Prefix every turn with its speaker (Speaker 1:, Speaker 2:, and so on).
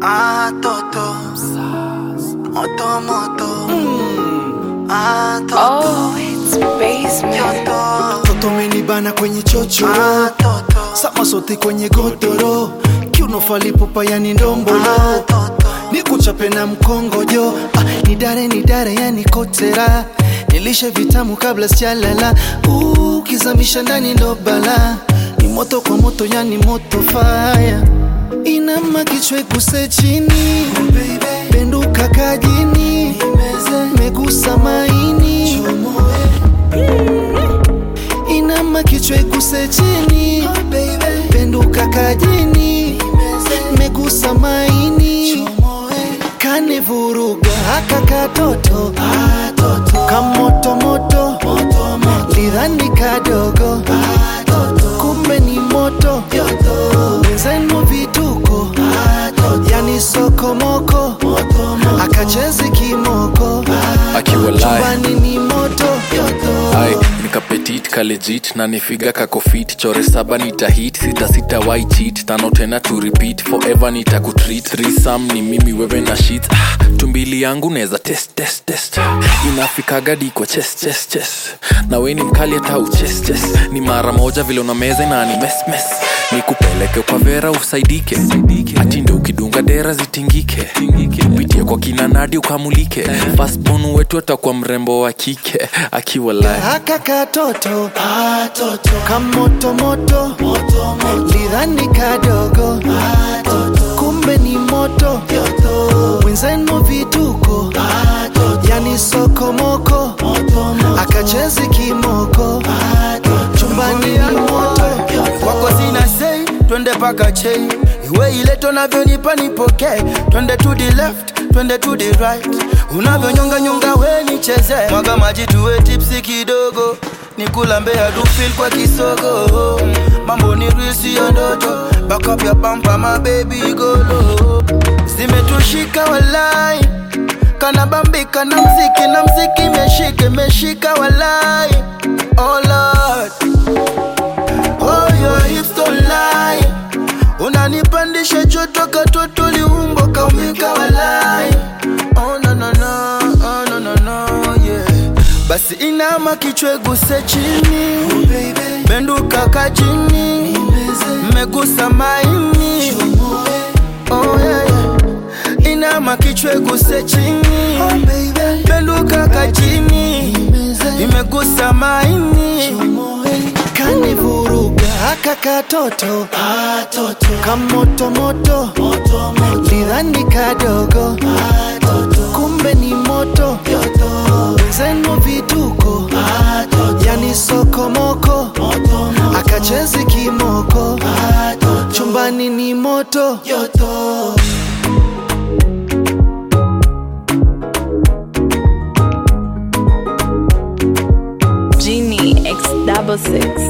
Speaker 1: Ah, toto. Moto, moto. Ah, toto.
Speaker 2: Oh, it's basement.
Speaker 1: Toto.
Speaker 3: Toto menibana kwenye chocho
Speaker 1: Ah, toto.
Speaker 3: sama sote kwenye godoro kiuno falipupa yani ndombolo
Speaker 1: Ah, toto.
Speaker 3: nikuchape na mkongojo ah, nidare nidare yani kotera nilishe vitamu kabla sijalala Uh, ukizamisha ndani ndo bala ni moto kwa moto yani moto faya inama kichwa iguse chini penduka kajini megusa maini inama kichwa iguse chini penduka kajini megusa maini kanivuruga haka katoto kamotomoto lidhani kadogo kumbe ni moto wenzenu vituko yani sokomoko akachezi kimoko
Speaker 4: akiwa live
Speaker 3: chumbani ni moto
Speaker 4: ai nikapetit kalejit na nifiga kakofit chore saba nitahit sita sita wai cheat tano tena to repeat forever nitakutreat risam ni mimi wewe na shit ah, tumbili yangu neza test test test inafikaga diko chest chest chest na we ni mkali hata uches ches ni mara moja vile una meza na ni mes mes nikupeleke kwa vera usaidike atinde ukidunga dera zitingike pitie kwa kina nadi ukamulike fastbon wetu atakuwa mrembo wa kike akiwa live
Speaker 3: haka katoto kamotomoto lidhani kadogo kumbe ni moto wenzenu vituko yani sokomoko akachezi kimoko chumbani ni moto
Speaker 5: kwako sina sei twende paka chei iwe ileto navyonipa nipokee twende to the left twende to the right unavyonyonganyonga we nicheze mwaga maji tuwe tipsi kidogo nikulambea dufil kwa kisogo mambo ni risi ya ndoto bakap ya pampa mabebi golo zimetushika walai kanabambika na mziki na mziki meshike meshika walai oh Lord. Oh, your hips don't lie. Unanipandisha joto katoto liumbo kaumika walai. Oh, no, no, no. Oh, no, no, no, yeah. Basi inama kichwa guse chini benduka kajini megusa maini oh, yeah, yeah. inama kichwa guse chini benduka kajini imegusa maini
Speaker 3: kanivuruga haka katoto kamotomoto lidhani kadogo kumbe ni moto wenzenu vituko yani sokomoko akachezi kimoko chumbani ni moto
Speaker 2: Genie X double six.